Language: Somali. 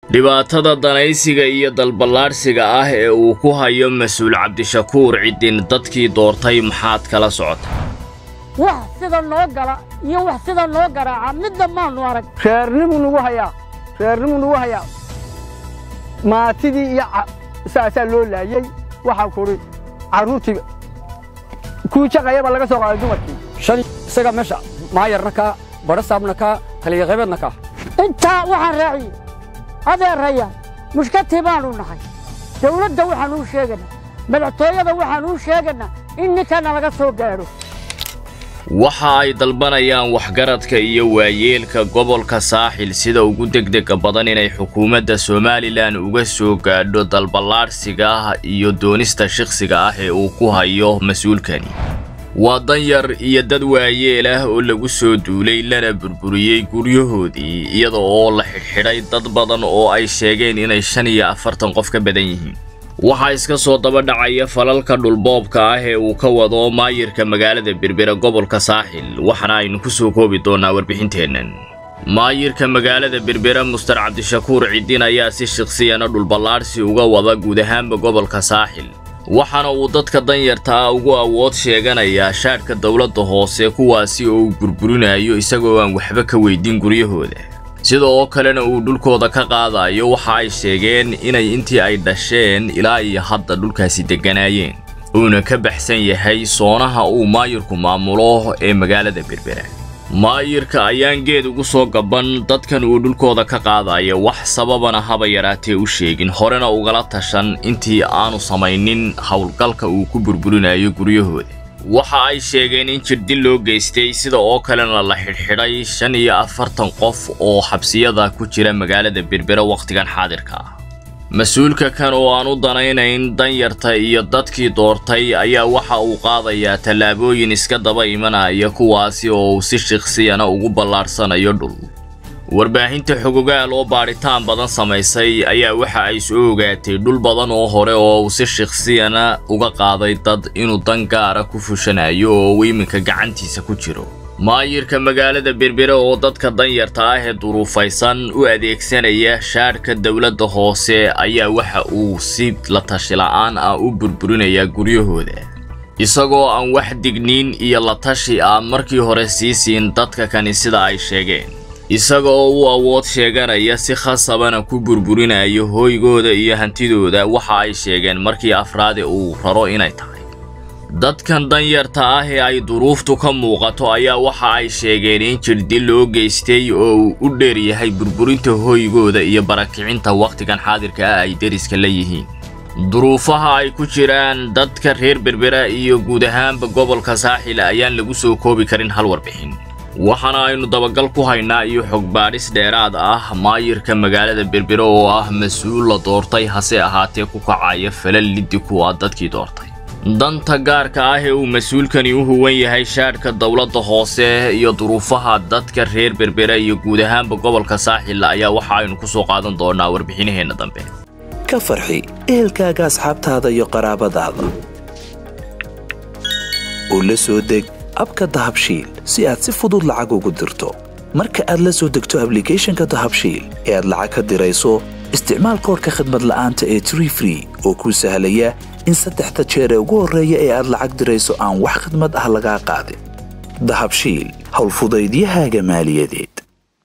dhibaatada danaysiga iyo dalballaadhsiga ah ee uu ku hayo mas-uul cabdishakuur ciddin dadkii doortay maxaad kala socota wax sida noo gala iyo wax sida noo garaaca midna maannu arag reernimuu nagu hayaa reernimuu nagu hayaa maatidii iyo saasaa loo laayey waxaa kudhi carruurtii kuwii jaqayaba laga soo qaaday dumarkii shan isaga meesha maayarna kaa badhasaabna kaa taliyaqaybeedna kaa intaa waxaan raaciyey adeeraya mushkatii baannu nahay dawladda waxaan uu sheegaynaa madaxtooyada waxaan uu sheegaynaa in ninkana laga soo gaadho waxa ay dalbanayaan waxgaradka iyo waayeelka gobolka saaxil sida ugu degdega badan inay xukuumadda somalilan uga soo gaadho dalballaadhsiga ah iyo doonista shikhsiga ah ee uu ku hayo mas-uulkani waa danyar iyo dad waayeel ah oo lagu soo duulay lana burburiyey guryahoodii iyada oo la xidhxidhay dad badan oo ay sheegeen inay shan iyo afartan qof ka badan yihiin waxaa iska soo daba dhacaya falalka dhulboobka ah ee uu ka wado maayirka magaalada berbera gobolka saaxil waxaana aynu ku soo koobi doonnaa warbixinteennan maayirka magaalada berbera mustar cabdishakuur ciddin ayaa si shakhsiyana dhulballaadhsi uga wada guud ahaanba gobolka saaxil waxaana uu dadka danyarta ah ugu awood sheeganayaa shaadhka dowladda hoose kuwaasi oo uu burburinayo isagoo aan waxba ka weydin guryahooda sida oo kalena uu dhulkooda ka qaadayo waxa ay sheegeen inay intii ay dhasheen ilaa iyo hadda dhulkaasi degganaayeen uuna ka baxsan yahay soonaha uu maayirku maamulo ee magaalada berbera maayirka ayaan geed ugu soo gaban dadkan uu dhulkooda ka qaadaya wax sababana haba yaraatee u sheegin horena ugala tashan intii aanu samaynin howlgalka uu ku burburinayo guryahooda waxa ay sheegeen in jirdil loo geystay sida oo kalena la xidhxidhay shan iyo afartan qof oo xabsiyada ku jira magaalada berbera wakhtigan xaadirka ah mas-uulka kan oo aan u danaynayn danyarta iyo dadkii doortay ayaa waxa uu qaadayaa tallaabooyin iska daba imanaya kuwaasi oo uu si shikhsiyana ugu ballaadhsanayo dhul warbaahinta xogogaal oo baadhitaan badan samaysay ayaa waxa ay soo ogaatay dhul badan oo hore oo uu si shakhsiyana uga qaaday dad inuu dan gaara ku fushanayo oo uu iminka gacantiisa ku jiro maayirka magaalada berbere oo dadka danyarta ah ee duruufaysan u adeegsanaya shaadhka dowladda hoose ayaa waxa uu si la tashi la'aan ah u burburinayaa guryahooda isagoo aan wax digniin iyo la tashi ah markii hore sii siin dadka kani sida ay sheegeen isaga oo u awood sheeganaya si khasabana ku burburinayo hooygooda iyo hantidooda waxa ay sheegeen markii afraade uu raro inay tahay dadkan danyarta ah ee ay duruuftu ka muuqato ayaa waxa ay sheegeen in jirdil loo geystay oo uu u dheer yahay burburinta hooygooda iyo barakicinta wakhtigan xaadirka ah ay deriska la yihiin duruufaha ay ku jiraan dadka reer berbera iyo guud ahaanba gobolka saaxil ayaan lagu soo koobi karin hal warbixin waxaana aynu dabagal ku haynaa iyo xogbaadhis dheeraad ah maayirka magaalada berbere oo ah mas-uul la doortay hase ahaatee ku kacaya falal liddi kuwa dadkii doortay danta gaarka ah ee uu mas-uulkani u huwan yahay shaadhka dowladda hoose iyo duruufaha dadka reer berbera iyo guud ahaanba gobolka saaxil ayaa waxa aynu ku soo qaadan doonaa warbixinaheenna dambe ka farxi ehelkaaga asxaabtaada iyo qaraabadaada oo la soo deg abka dahabshiil si aad si fudud lacag ugu dirto marka aad la soo degto ablicathonka dahabshiil ee aad lacag ka dirayso isticmaal koorka khadmad la'aanta ee tree free oo kuu sahlaya in saddexda jeer ee ugu horreeya ee aad lacag dirayso aan wax khidmad ah lagaa qaadin dahabshiil howlfudaydiyahaaga maaliyadeed